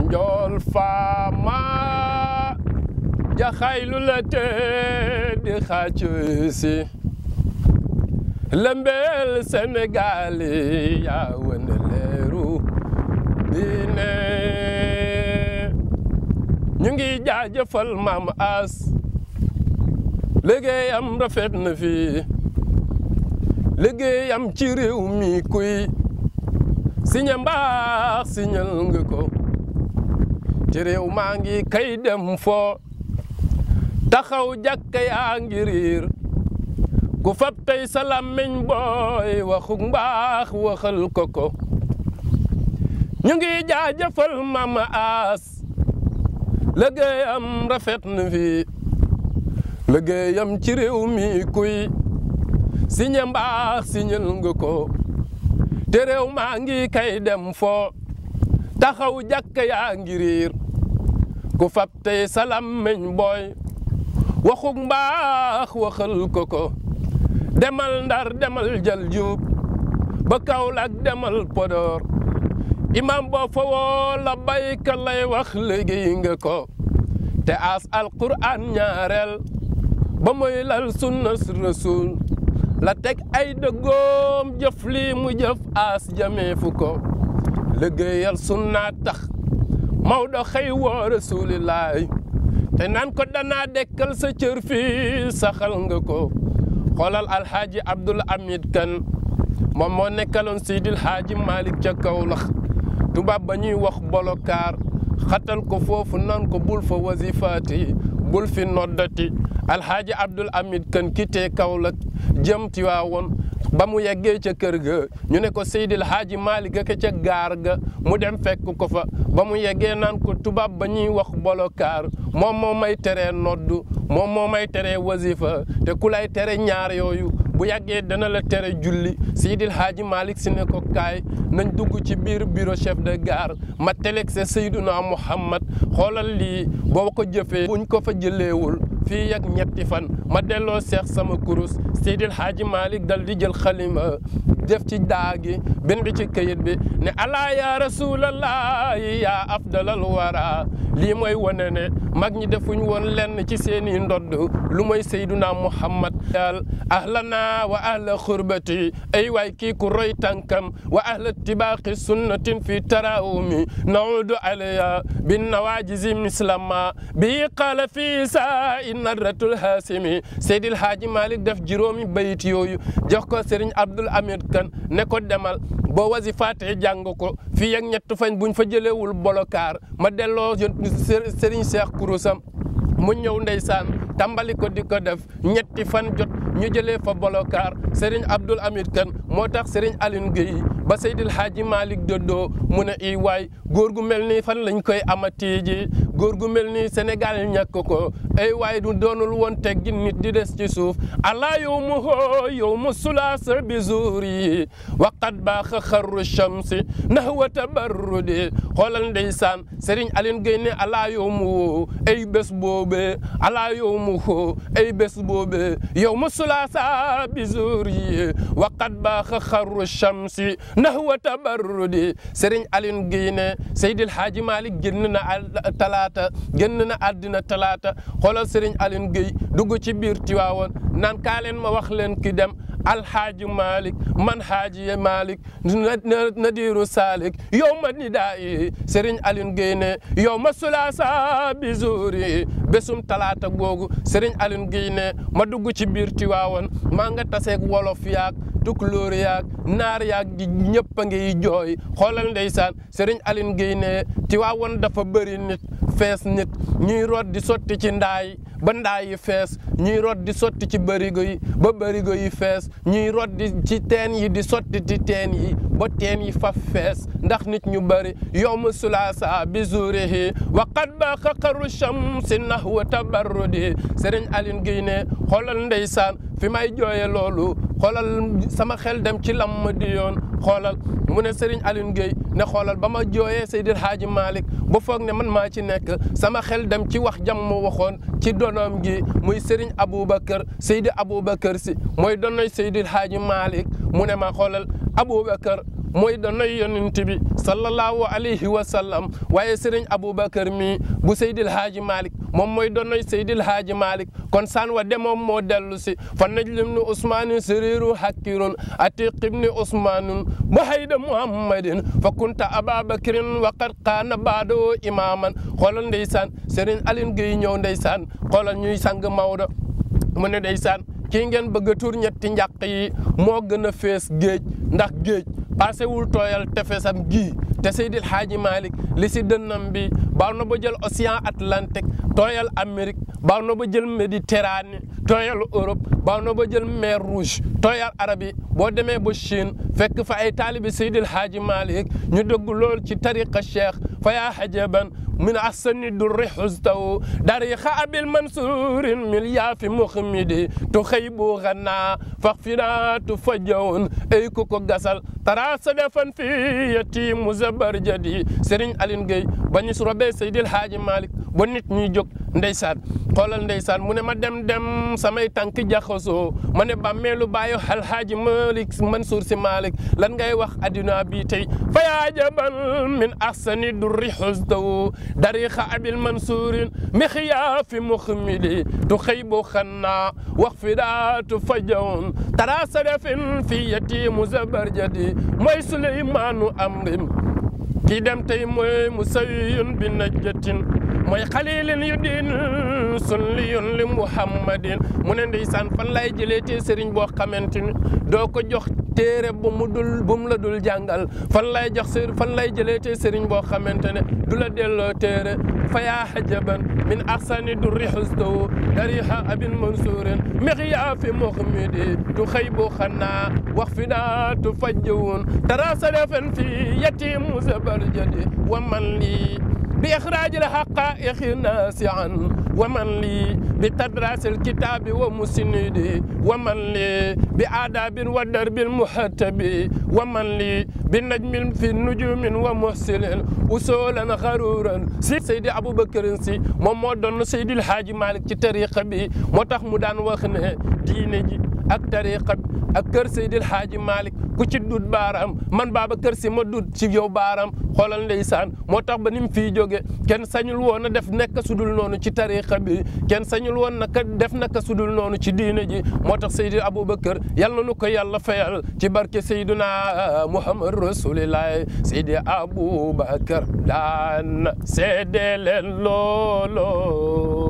njool faama jaxaylu la te di xaacu si lëmbeel Sénégal yaa wane leeru diine ñu ngi jaajëfal maam as liggéeyam rafet na fi liggéeyam ci réew mi kuy siñe mbaax siñal nga ko ci réew maa ngi kay dem foo taxaw jàkka yaa ngi riir ku fab tey sa làmmiñ booy waxuk mbaax waxal ko ko ñu ngi jaajëfal mama as liggéeyam rafet na fi liggéeyam ci réew mi kuy siñe mbaax siñal nga ko te réew maa ngi kay dem foo taxaw jàkka yaa ngi riir ku fab tey sa làmmiñ booy waxuk mbaax waxal ko ko demal ndar demal jal juub ba Kaolack demal Podor imam boo fa woo la bayka lay wax liggéey nga ko te as alquran ñaareel ba muy lal sunna rasul la teg ay dëggoom jëf lii mu jëf as jamee fu ko liggéeyal sunna tax Maodo xëy woo rasulillaay te naan ko danaa dekkal sa cër fii saxal nga ko xoolal alxaaji abdul hamid kan moom moo nekkaloon seydil xaaji malik ca Kawlax tubaab ba ñuy wax bolokaar xatal ko foofu nan ko bul fa wasifaati bul fi noddati alxaaji abdul hamid kan kitee Kawlax jëm Tiwaawoon ba mu yeggee ca kër ga ñu ne ko seydil xaaji malik ga ca gaar ga mu dem fekk ko fa ba mu yeggee naan ko tubaab ba ñuy wax bolokaar moom moo may teree noddu moom moo may teree wasifa te ku lay tere ñaar yooyu bu yàggee dana la tere julli Seydil Hadji Malick si ne ko kaay nañ dugg ci biir bureau chef de gare ma teleg se Seyduna Muhammad xoolal lii boo ko jëfee buñ ko fa jëleewul fii ak ñetti fan ma delloo seex sama kurus Seydil Hadji Malick dal di jël xalima def ci daagi bind ci këyit bi ne alaa ya rasulallahi ya afdalal wara lii mooy wane ne mag ñi defuñ woon lenn ci seeni ndodd lu mooy Seyduna Muhammad al ahlana wa ahla xurbati ay waay kii ku roy tànkam wa ahla tibaaqi sunnatin fi tarawumi naudu alaya bin nawajizi mislama bi qaala fi saa i nadratul hasimi Seydil Haaji Malick def juróomi bayit yooyu jox ko Serigne Abdoul Hamid Kan ne ko demal boo wasifaatee jàng ko fii ak ñett fañ buñ fa jëleewul bolokaar ma delloo Serigne Cheikh Kourosam mu ñëw ndeysaan tàmbali ko di ko def ñetti fan jot ñu jëlee fa bolokaar Serigne Abdoul Hamid Kan moo tax Serigne Aline Gueye ba Seydil Hadji Malick doddoo mu ne i waay góor gu mel nii fan lañ koy amati ji góor gu mel nii Sénégal ñàkk ko ay waay du doonul woon teggi nit di des ci suuf ala yow mu hoo yow mu sulaasa bi zuuri waqat baaxa xarru shamsi nahwa tabarrudi xoolal ndeysaan Serigne Aline Gueye ne ala yow mu woo ay bés boobee ala yow mu hoo ay bés boobee yow mu sulaasa bi zuuri waqat baaxa xarru shamsi nahwa tabarrudi Serigne Aline Gueye ne Seydil Hadji Malick génn na talaata génn na àddina talaata xoolal Serigne Aline Gueye dugg ci biir Tiwaawoon naan kaa leen ma wax leen ki dem alhaaji Malick man haaji Malick nadiru salik yow ma nidaayi Serigne Aline Gueye ne yow ma sulaasa bi zuuri bésum talaata googu Serigne Aline Gueye ne ma dugg ci biir Tiwaawoon maa nga taseeg wolof yaag tukulóor yaag naar yaag gi ñëpp a ngi jooy xoolal ndeysaan Serigne Aline Gueye ne Tiwaawoon dafa bëri nit fees nit ñuy root di sotti ci ndaay ba ndaay yi fees ñuy root di sotti ci bërigo yi ba bërigo yi fees ñuy root di ci teen yi di sotti ci teen yi ba teen yi fa fees ndax nit ñu bëri yowmu sulaasa bi zuurihi wa qad baqa qaru shamsi nahwa tabarrudi Serigne Aline Gueye ne xoolal ndeysaan fi may jooye loolu xoolal sama xel dem ci lam di yoon xoolal mu ne Serigne Aline Gueye ne xoolal ba ma jooyee Seydil Hadji Malick ba foog ne man maa ci nekk sama xel dem ci wax jam mu waxoon ci donoom gi muy Serigne Aboubacar Seydi Aboubacar si mooy donoy Seydil Hadji Malick mu ne ma xoolal Aboubacar mooy donoy yonent bi sallallahu alayhi wa sallam waaye sëriñ Aboubacar mi bu Seydil Haaji Malick moom mooy donoy Seydil Haaji Malick kon san wa demoom moo dellu si fa najlim ni Ousmane sériru hakkirun atiq ibni Ousmanun bu hayda Muhammadin fa kunta Ababakrin wa qad qaana baado imaman xoolal ndeysaan sëriñ Aline Gueye ñëw ndeysaan xoolal ñuy sang Maodo mu ne ndeysaan kii ngeen bëgg a tur ñetti njàq yi moo gën a fees géej ndax géej passé wul tooyal tefesam gii te Seydil Hadji Malick li si dënnam bi baaw na ba jël océan Atlantique tooyal Amérique baaw na ba jël Méditerranée tooyal Europe baaw na ba jël mer Rouge tooyal Arabie boo demee ba Chine fekk fa ay taalibi Seydil Hadji Malick ñu dëgg lool ci tariqa cheikh fa yaa hajaban من أحسن الدر حزته داريخ أبي المنصور من ياف مخمدي تخيب غنا فاغفنا تفجون أي كوكو غسل ترى صدفا في يتيم زبر جدي سرين ألين جي بني سربي سيد الحاج مالك بنيت نيجوك ndeysaan xoolal ndeysaan mu ne ma dem dem samay tànk jaxasoo ma ne bàmmeelu bàyyi alhaaji Malick Mansour si Malick lan ngay wax adduna bi tey fa yaa jaban min ahsani durri xusdawu dariqa abil mansuurin mixyaafi muxmidi tu xëybu xanna wax fi daatu fajawn tara sadafin fi yatimu zabarjadi mooy suleymaanu amrim kii dem tey mooy musawiyun bi najjatin mooy xalilin yu diin sulliyun li muhammadin mu ne ndeysaan fan lay jëlee te sëriñ boo xamante ni doo ko jox téere bu mu dul bu mu la dul jàngal fan lay jox sëriñ fan lay jëlee te sëriñ boo xamante ne du la delloo téere fa yaa hajaban min ahsani durri husdahu dariha abin mansurin mixyaafi muxmidi tu xëy bu xannaa wax fi daa tu fajjawun tara sadafan fi yatimu zabarjadi wa man lii بإخراج الحقائق ناسعا ومن لي بتدراس الكتاب ومسنده ومن لي بآداب ودرب المحتب ومن لي بالنجم في النجوم ومحسن أصولا غرورا سيدي أبو بكر سي مومو سيدي الحاج مالك ci tariqa bi moo tax mu daan wax ne diine ji ak tariqa bi ak kër Seydil Hadji Malick ku ci dut baaraam man Babacar Sy ma dut ci yow baaraam xoolal ndeysaan moo tax ba ni mu fiy jóge kenn sañul woon a def nekk sudul noonu ci tariqa bi kenn sañul woon naka def naka sudul noonu ci diine ji moo tax Seydi Aboubacar yal na nu ko yàlla fayal ci barke Seydina Muhammad Rasulillah Seydi Aboubacar daan seede leen looloo